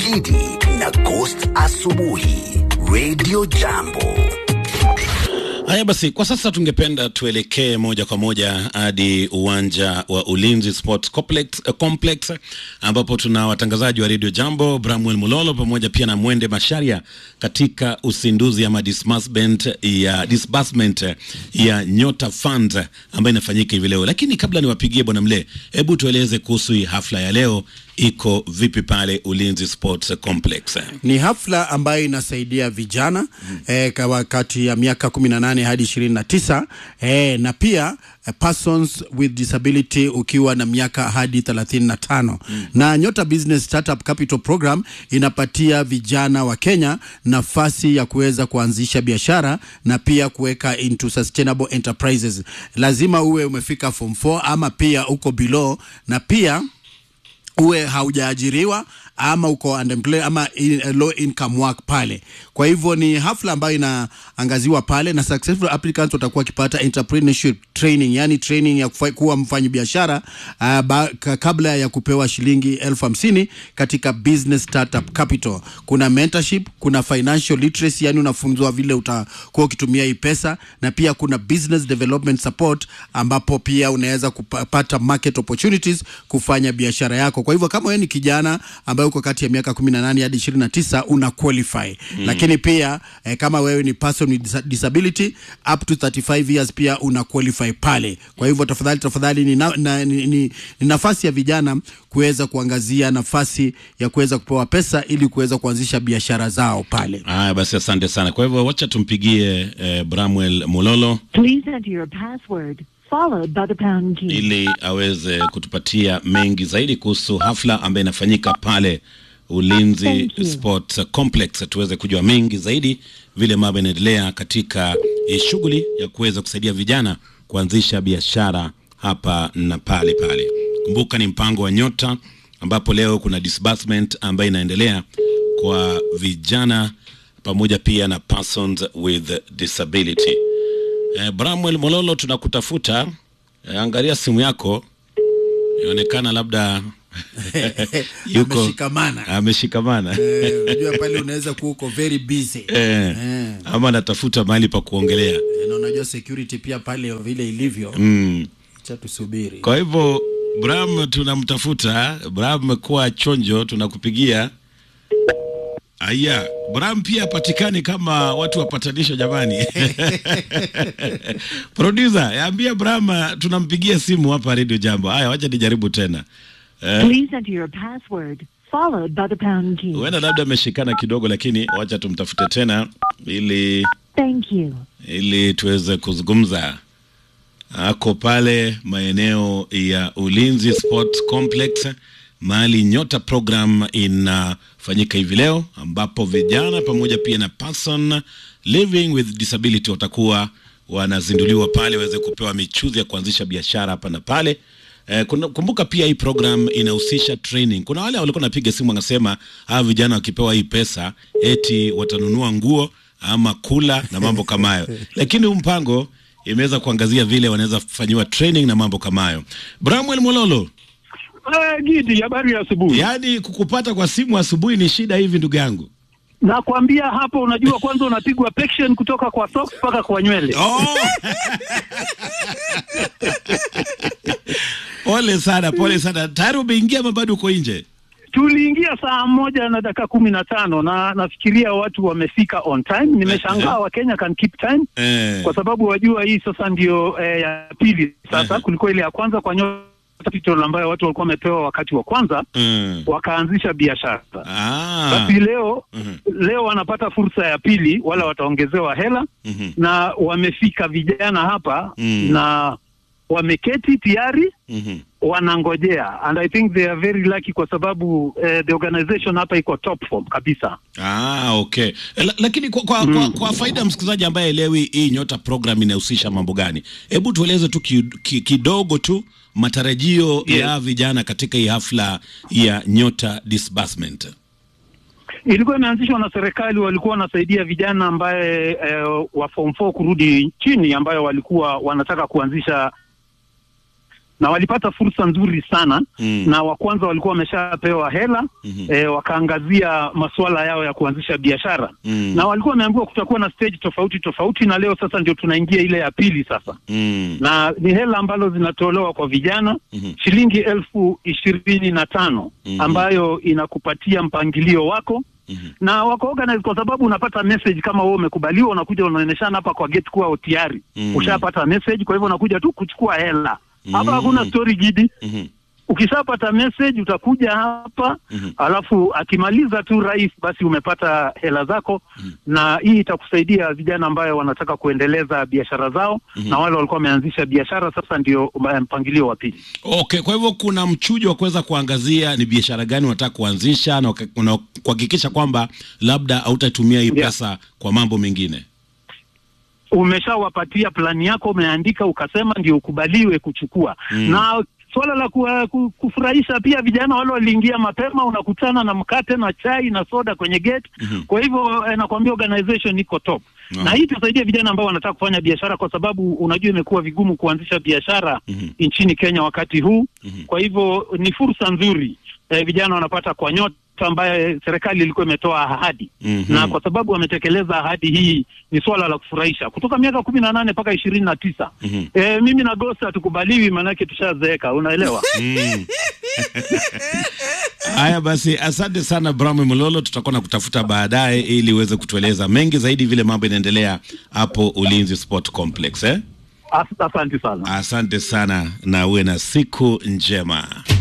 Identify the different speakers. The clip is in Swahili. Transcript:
Speaker 1: Gidi na Ghost Asubuhi Radio Jambo.
Speaker 2: Haya basi, kwa sasa tungependa tuelekee moja kwa moja hadi uwanja wa Ulinzi Sports Complex, uh, Complex ambapo tuna watangazaji wa Radio Jambo Bramwel Mulolo pamoja pia na Mwende Masharia katika usinduzi ama disbursement ya, disbursement ya Nyota Fund ambayo inafanyika hivi leo. Lakini kabla niwapigie bwana Mle, hebu tueleze kuhusu hii hafla ya leo iko vipi pale Ulinzi Sports Complex?
Speaker 3: Ni hafla ambayo inasaidia vijana mm. eh, kwa kati ya miaka 18 hadi 29 eh, na pia eh, persons with disability ukiwa na miaka hadi 35 mm. na Nyota Business Startup Capital Program inapatia vijana wa Kenya nafasi ya kuweza kuanzisha biashara na pia kuweka into sustainable enterprises. Lazima uwe umefika form 4 ama pia uko below na pia uwe haujaajiriwa ama uko unemployed ama in, uh, low income work pale. Kwa hivyo ni hafla ambayo inaangaziwa pale, na successful applicants watakuwa wakipata entrepreneurship training, yani training ya kufa, kuwa mfanyi biashara uh, ba, kabla ya kupewa shilingi elfu hamsini katika business startup capital. Kuna mentorship, kuna financial literacy, yani unafunzwa vile utakuwa ukitumia hii pesa, na pia kuna business development support, ambapo pia unaweza kupata market opportunities kufanya biashara yako. Kwa hivyo kama wewe ni kijana ambaye uko kati ya miaka 18 hadi 29 una qualify mm. Lakini pia eh, kama wewe ni person with disability up to 35 years pia una qualify pale. Kwa hivyo tafadhali tafadhali ni, na, na, ni, ni, ni nafasi ya vijana kuweza kuangazia nafasi ya kuweza kupewa pesa ili kuweza kuanzisha biashara zao pale.
Speaker 2: Haya basi, asante sana. Kwa hivyo wacha tumpigie eh, Bramwel Mulolo
Speaker 4: Please enter your password followed by the pound key.
Speaker 2: ili aweze kutupatia mengi zaidi kuhusu hafla ambayo inafanyika pale Ulinzi
Speaker 4: Thank you.
Speaker 2: Sports Complex, tuweze kujua mengi zaidi vile mambo yanaendelea katika eh, shughuli ya kuweza kusaidia vijana kuanzisha biashara hapa na pale pale. Kumbuka ni mpango wa Nyota ambapo leo kuna disbursement ambayo inaendelea kwa vijana pamoja pia na persons with disability. Eh, Bramwel Mololo tunakutafuta. Eh, angalia simu yako, inaonekana labda yuko
Speaker 3: Ameshikamana.
Speaker 2: ameshikamana
Speaker 3: Eh, Unajua pale unaweza kuwa uko very busy
Speaker 2: eh,
Speaker 3: Eh.
Speaker 2: ama anatafuta mahali pa kuongelea
Speaker 3: Eh, na unajua security pia pale vile ilivyo
Speaker 2: mm.
Speaker 3: cha tusubiri.
Speaker 2: Kwa hivyo Bram tunamtafuta. Bram, kuwa chonjo, tunakupigia. Aya, Bram pia patikani kama watu wapatanisho jamani. Producer, yaambia Bram tunampigia simu hapa Radio Jambo. Haya, wacha nijaribu tena. Eh,
Speaker 4: Please enter your password followed by the pound key.
Speaker 2: huenda labda ameshikana kidogo, lakini wacha tumtafute tena ili
Speaker 4: Thank you.
Speaker 2: ili tuweze kuzungumza. Ako pale maeneo ya Ulinzi Sports Complex, mahali Nyota program inafanyika hivi leo, ambapo vijana pamoja pia na person living with disability watakuwa wanazinduliwa pale, waweze kupewa michuzi ya kuanzisha biashara hapa na pale. Eh, kuna- kumbuka pia hii program inahusisha training. Kuna wale walikuwa napiga simu wanasema hawa vijana wakipewa hii pesa eti watanunua nguo ama kula na mambo kama hayo, lakini huu mpango imeweza kuangazia vile wanaweza fanyiwa training na mambo kama hayo. Bramwel Mololo,
Speaker 5: Ah, Gidi, habari ya asubuhi.
Speaker 2: yaani kukupata kwa simu asubuhi ni shida hivi ndugu yangu.
Speaker 5: Nakwambia hapo, unajua kwanza unapigwa pection kutoka kwa socks mpaka kwa nywele.
Speaker 2: Oh! pole sana, pole sana. Tayari umeingia ama bado uko nje?
Speaker 5: Tuliingia saa moja na dakika kumi na tano na nafikiria watu wamefika on time. Nimeshangaa Wakenya can keep time
Speaker 2: Eh.
Speaker 5: kwa sababu wajua hii sasa ndio eh, ya pili sasa.
Speaker 2: Eh.
Speaker 5: Kulikuwa ile ya kwanza kwa Nyota Capital ambayo watu walikuwa wamepewa wakati wa kwanza
Speaker 2: Mm.
Speaker 5: wakaanzisha biashara.
Speaker 2: Ah.
Speaker 5: Basi leo
Speaker 2: Mhm.
Speaker 5: leo wanapata fursa ya pili, wala wataongezewa hela
Speaker 2: Mhm.
Speaker 5: na wamefika vijana hapa
Speaker 2: Mm.
Speaker 5: na wameketi tayari
Speaker 2: Mhm.
Speaker 5: wanangojea and I think they are very lucky kwa sababu eh, the organization hapa iko top form kabisa.
Speaker 2: Ah, okay. La, lakini kwa, kwa, kwa, kwa faida ya msikilizaji ambaye elewi hii Nyota program inahusisha mambo gani, hebu tueleze tu ki, ki, kidogo tu matarajio
Speaker 5: Yes.
Speaker 2: ya vijana katika hii hafla ya Nyota disbursement.
Speaker 5: Ilikuwa imeanzishwa na serikali, walikuwa wanasaidia vijana ambaye eh, wa form 4 kurudi chini, ambayo walikuwa wanataka kuanzisha na walipata fursa nzuri sana
Speaker 2: Mm.
Speaker 5: na wa kwanza walikuwa wameshapewa hela
Speaker 2: Mhm.
Speaker 5: eh, wakaangazia masuala yao ya kuanzisha biashara
Speaker 2: Mm.
Speaker 5: na walikuwa wameambiwa kutakuwa na stage tofauti tofauti, na leo sasa ndio tunaingia ile ya pili sasa
Speaker 2: Mm.
Speaker 5: na ni hela ambazo zinatolewa kwa vijana
Speaker 2: Mhm.
Speaker 5: shilingi elfu ishirini na tano
Speaker 2: Mhm.
Speaker 5: ambayo inakupatia mpangilio wako
Speaker 2: Mhm.
Speaker 5: na wako organized kwa sababu unapata message kama wewe umekubaliwa, unakuja unaoneshana hapa kwa gate kuwa tayari
Speaker 2: Mhm.
Speaker 5: ushapata message, kwa hivyo unakuja tu kuchukua hela hapa.
Speaker 2: Mhm.
Speaker 5: Hakuna story gidi,
Speaker 2: Mhm.
Speaker 5: ukishapata message utakuja hapa
Speaker 2: Mhm.
Speaker 5: alafu akimaliza tu rais, basi umepata hela zako na hii itakusaidia vijana ambayo wanataka kuendeleza biashara zao na wale walikuwa wameanzisha biashara, sasa ndio um, mpangilio wa pili.
Speaker 2: Okay, kwa hivyo kuna mchujo wa kuweza kuangazia ni biashara gani unataka kuanzisha na uka- una- kuhakikisha kwamba labda hautatumia hii
Speaker 5: Yeah.
Speaker 2: pesa kwa mambo mengine.
Speaker 5: umeshawapatia plani yako, umeandika ukasema ndio ukubaliwe kuchukua
Speaker 2: Mm.
Speaker 5: na suala la ku, ku, kufurahisha pia vijana wale waliingia mapema, unakutana na mkate na chai na soda kwenye gate.
Speaker 2: Mhm.
Speaker 5: Kwa hivyo eh, nakwambia organization iko top
Speaker 2: Ah.
Speaker 5: na hii itasaidia vijana ambao wanataka kufanya biashara, kwa sababu unajua imekuwa vigumu kuanzisha biashara
Speaker 2: Mhm.
Speaker 5: nchini Kenya wakati huu.
Speaker 2: Mhm.
Speaker 5: Kwa hivyo ni fursa nzuri eh, vijana wanapata kwa nyota ambaye serikali ilikuwa imetoa ahadi
Speaker 2: Mhm.
Speaker 5: na kwa sababu wametekeleza ahadi hii, ni swala la kufurahisha. Kutoka miaka kumi na nane mpaka ishirini na tisa
Speaker 2: Mhm.
Speaker 5: eh, mimi na Gosi hatukubaliwi, maanake tushazeeka, unaelewa.
Speaker 2: Mm. Haya basi, asante sana Bramwe Mololo, tutakuwa na kutafuta baadaye ili uweze kutueleza mengi zaidi vile mambo inaendelea hapo Ulinzi Sport Complex eh?
Speaker 5: As- Asante sana.
Speaker 2: Asante sana na uwe na siku njema.